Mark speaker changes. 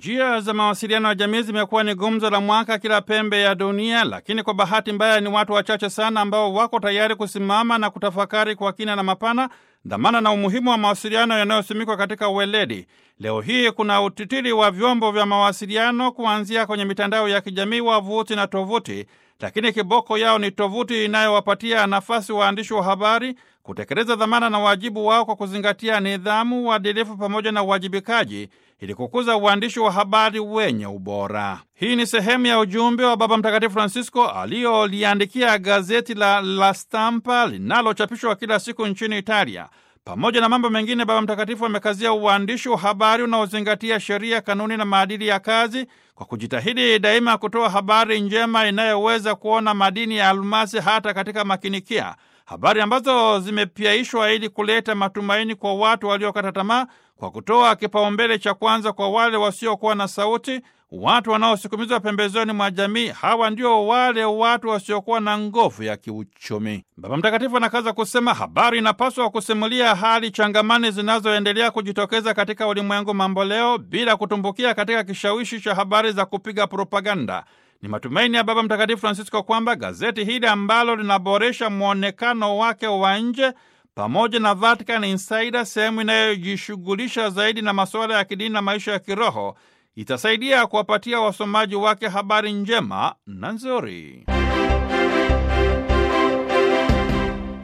Speaker 1: Njia za mawasiliano ya jamii zimekuwa ni gumzo la mwaka kila pembe ya dunia, lakini kwa bahati mbaya ni watu wachache sana ambao wako tayari kusimama na kutafakari kwa kina na mapana dhamana na umuhimu wa mawasiliano yanayosimikwa katika uweledi. Leo hii kuna utitiri wa vyombo vya mawasiliano kuanzia kwenye mitandao ya kijamii, wavuti na tovuti, lakini kiboko yao ni tovuti inayowapatia nafasi waandishi wa habari kutekeleza dhamana na wajibu wao kwa kuzingatia nidhamu, uadilifu pamoja na uwajibikaji ili kukuza uandishi wa habari wenye ubora. Hii ni sehemu ya ujumbe wa Baba Mtakatifu Francisco aliyoliandikia gazeti la La Stampa linalochapishwa kila siku nchini Italia. Pamoja na mambo mengine, Baba Mtakatifu amekazia uandishi wa habari unaozingatia sheria, kanuni na maadili ya kazi kwa kujitahidi daima kutoa habari njema inayoweza kuona madini ya almasi hata katika makinikia, habari ambazo zimepyaishwa ili kuleta matumaini kwa watu waliokata tamaa, kwa kutoa kipaumbele cha kwanza kwa wale wasiokuwa na sauti, watu wanaosukumizwa pembezoni mwa jamii. Hawa ndio wale watu wasiokuwa na nguvu ya kiuchumi. Baba Mtakatifu anakaza kusema habari inapaswa kusimulia hali changamani zinazoendelea kujitokeza katika ulimwengu mamboleo bila kutumbukia katika kishawishi cha habari za kupiga propaganda. Ni matumaini ya Baba Mtakatifu Francisco kwamba gazeti hili ambalo linaboresha mwonekano wake wa nje pamoja na Vatican Insider, sehemu inayojishughulisha zaidi na masuala ya kidini na maisha ya kiroho, itasaidia kuwapatia wasomaji wake habari njema na nzuri.